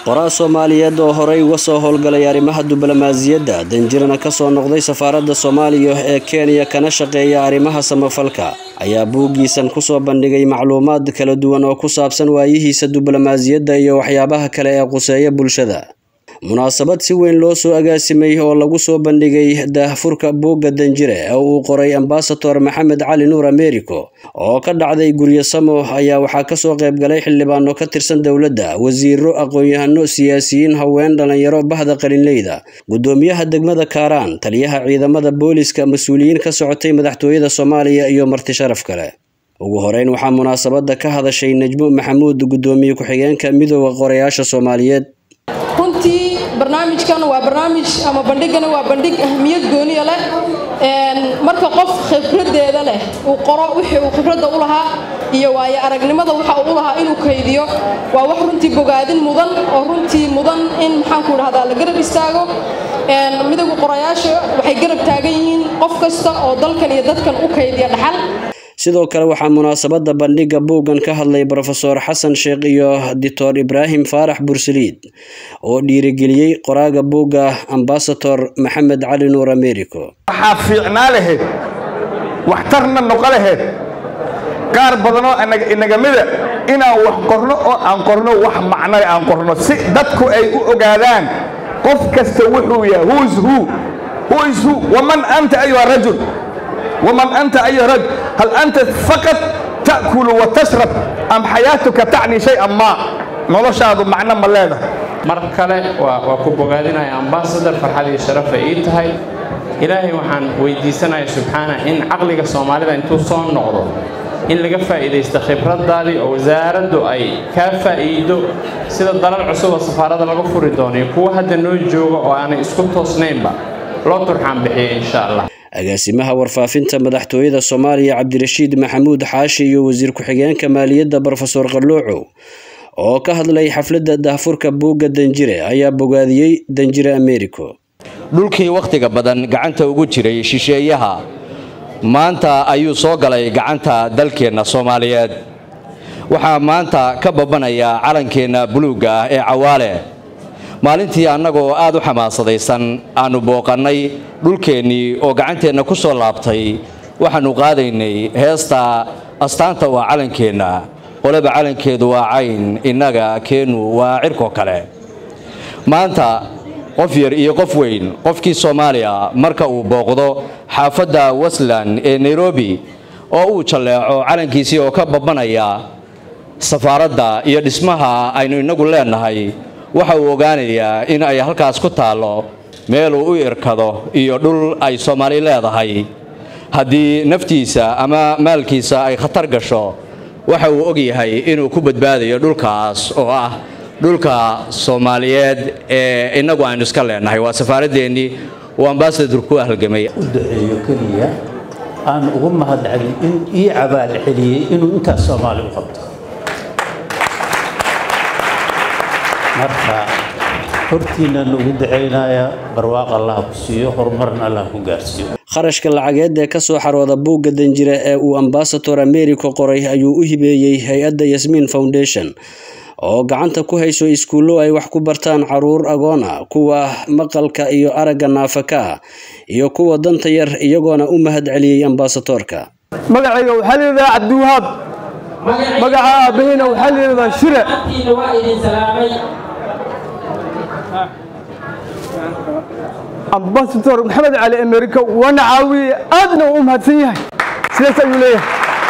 qoraa soomaaliyeed oo horey uga soo howlgalay arrimaha diblomaasiyadda danjirana ka soo noqday safaaradda soomaaliya ee kenya kana shaqeeya arrimaha samafalka ayaa buuggiisan kusoo bandhigay macluumaad kala duwan oo ku saabsan waayihiisa diblomaasiyadda iyo waxyaabaha kale ee quseeya bulshada munaasabad si weyn loo soo agaasimay oo lagu soo bandhigay daahfurka buugga danjire ee uu qoray ambasador maxamed cali nuur americo oo ka dhacday guryo samo ayaa waxaa kasoo qaybgalay xildhibaano ka tirsan dowladda wasiiro aqoon-yahano siyaasiyiin haween dhalinyaro bahda qalinleyda gudoomiyaha degmada kaaraan taliyaha ciidamada booliska mas-uuliyiin ka socotay madaxtooyada soomaaliya iyo marti sharaf kale ugu horeyn waxaa munaasabada ka hadashay najmo maxamuud gudoomiye ku-xigeenka midooda qorayaasha soomaaliyeed runtii barnaamijkan waa barnaamij ama bandhigana waa bandhig ahmiyad gooniya leh marka qof khibradeeda leh uu qoro wixii uu khibradda u lahaa iyo waayo aragnimada waxa uu u lahaa inuu kaydiyo waa wax runtii bogaadin mudan oo runtii mudan in maxaanku dhahdaa la garab istaago midowga qorayaasha waxay garab taagan yihiin qof kasta oo dalkan iyo dadkan u kaydiya dhaxal sidoo kale waxaa munaasabada bandhigga buuggan ka hadlay brofeor xasan sheekh iyo doctor ibraahim faarax bursaliid oo dhiirigeliyey qoraaga buugga ambasador maxamed cali nuur americo waxaa fiicnaa lahayd waxtarna noqo lahayd qaar badanoo inagamida inaan wax qorno oo aan qorno wax macnale aan qorno si dadku ay u ogaadaan qof kasta wuxuu yahay whois who whois who waman anta ayuha rajul ومن أنت أيها الرجل هل أنت فقط تأكل وتشرب أم حياتك تعني شيئا ما noloshaadu macno ma leedahay mar kale waa ku bogaadinaya ambasador farxad iyo sharafa ii tahay ilaahay waxaan weydiisanaya subxaana in caqliga soomaalida intuu soo noqdo in laga faa'iidaysto khibraddaadii oo wasaaraddu ay kaa faa'iido sida dalal cusub oo safaarada laga furi doono iyo kuwa hadda noo jooga oo aanay isku toosnaynba loo turxaan bixiya insha allah agaasimaha warfaafinta madaxtooyada soomaaliya cabdirashiid maxamuud xaashi iyo wasiir ku-xigeenka maaliyadda brofesor qalluucow oo ka hadlay xafladda daahfurka buugga danjire ayaa bogaadiyey danjire americo dhulkii wakhtiga badan gacanta ugu jiray shisheeyaha maanta ayuu soo galay gacanta dalkeenna soomaaliyeed waxaa maanta ka babanaya calankeenna buluugga ah ee cawaale maalintii annagoo aad u xamaasadaysan aannu booqannay dhulkeennii oo gacanteenna ku soo laabtay waxaannu qaadaynay heesta astaanta waa calankeenna qoleba calankeedu waa cayn innaga keennu waa cirkoo kale maanta qof yar iyo qof weyn qofkii soomaaliya marka uu booqdo xaafadda westland ee nairobi oo uu jalleeco calankiisii oo ka babanaya safaaradda iyo dhismaha aynu innagu leennahay waxa uu ogaanayaa in ay halkaas ku taallo meeluu u irkado iyo dhul ay soomaali leedahay haddii naftiisa ama maalkiisa ay khatar gasho waxa uu ogyahay inuu ku badbaadayo dhulkaas oo ah dhulka soomaaliyeed ee innagu aynu iska leennahay waa safaaraddeenii uu ambasador ku halgamay u duceeyo keliya aan ugu mahadcelin in ii cabaal celiyey inuu intaas soomaali u qabto marka hortiinaan ugu ducaynaya barwaaq allah ku siiyo horumarna allah ku gaarsiiyo kharashka lacageed ee kasoo xarooda buugga danjire ee uu ambasador americo qoray ayuu u hibeeyey hay-adda yasmiin foundation oo gacanta ku hayso iskuullo ay wax ku bartaan caruur agoon ah kuwa maqalka iyo aragga naafaka ah iyo kuwa danta yar iyagoona u mahad celiyey ambasadorka magacayga waxaa layidhahdaa cabdiwahaab magaca aabaheyna waxaa layidhahdaa shire ambasador maxamed cali america waana caawiye aadna u mahadsan yahay sidaas ayuu leeyahay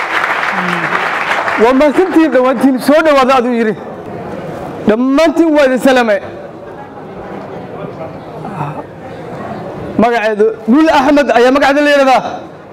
waa mahadsantihiin dhammaantiin soo dhowaada aduu yidhi dhammaantiin waa idin salame magaceedu dhul axmed ayaa magaceeda la yidhahdaa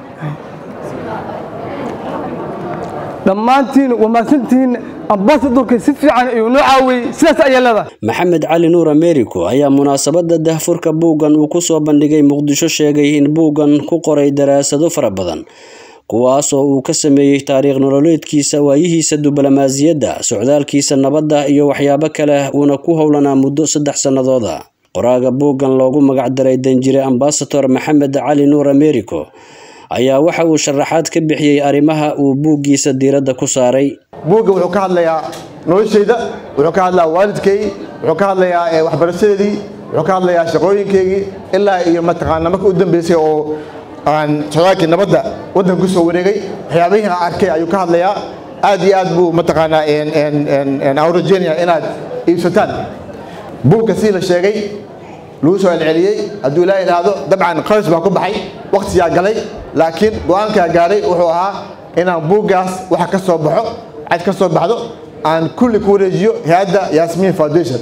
dhammaantiin waa mahadsantihiin ambasadorka si fiican ayuu noo caawiyey sidaas ayaa leedahay maxamed cali nuur americo ayaa munaasabada dahfurka buuggan uu kusoo bandhigay muqdisho sheegay in buuggan ku qoray daraasado fara badan kuwaasoo uu ka sameeyey taariikh nololeedkiisa waayihiisa diblomaasiyadda socdaalkiisa nabadda iyo waxyaabo kale uuna ku howlanaa muddo saddex sannadooda qoraaga buuggan loogu magacdaray danjire ambasador maxamed cali nuur americo ayaa waxa uu sharaxaad ka bixiyey arrimaha uu buuggiisa diiradda ku saaray buugga wuxuu ka hadlayaa noloshayda wuxuu ka hadlayaa waalidkay wuxuu ka hadlayaa eh, waxbarashadeedii wuxuu ka hadlayaa shaqooyinkeygii ilaa iyo mataqaana marka u dambeysay oo aan socdaalkii nabadda waddanka kusoo wareegay waxyaabihii aan arkay ayuu ka hadlayaa aad iyo aad buu mataqaanaa en- en- en- en- aan u rajeynaya inaad iibsataan buugga sii la sheegay lagu soo celceliyey hadduu ilaa idhaahdo dabcan qalis baa ku baxay wakhtiyaa galay laakiin go-aankaa gaaray wuxuu ahaa inaan buuggaas waxa ka soo baxo cad ka soo baxdo aan kulli ku wareejiyo hay-adda yasmin foundation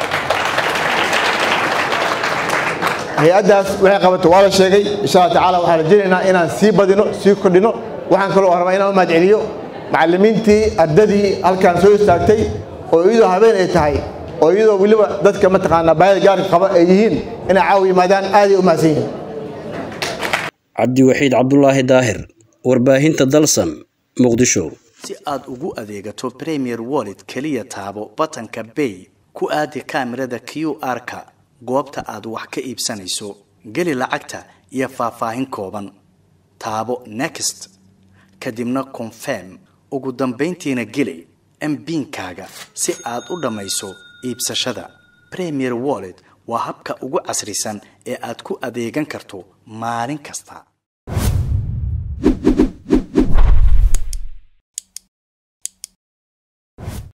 hay-addaas waxay qabato waa la sheegay insha allah tacaala waxaan rajaynaynaa inaan sii badino sii kordhino waxaan kaloo rabaa inaan u mahadceliyo macallimiintii ardadii halkan soo istaagtay oo iyadoo habeen ay tahay oo iyadoo weliba dadka mataqaanaa baahida gaarka qaba ay yihiin inay caawa yimaadaan aaday u mahadsan yihiin cabdiwaxiid cabdulaahi daahir warbaahinta dalsan muqdisho si aad ugu adeegato premier wallet keliya taabo batanka bay ku aadi kaamirada q r-ka goobta aad wax ka iibsanayso geli lacagta iyo faahfaahin kooban taabo next kadibna confirm ugu dambayntiina geli mbinkaaga si aad u dhammayso iibsashada premier wallet waa habka ugu casrisan ee aad ku adeegan karto maalin kasta